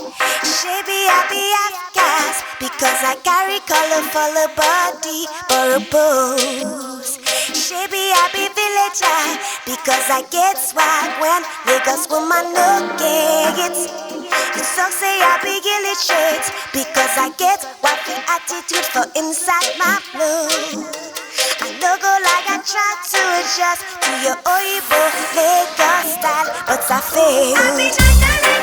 Shabby happy half gas because I carry colorful body for a pose. Shabby happy villager because I get swag when Lagos woman look it. You so say I be illustrate because I get wacky attitude for inside my flow. I no go like I try to adjust to your Oibo Lagos style, but I fail.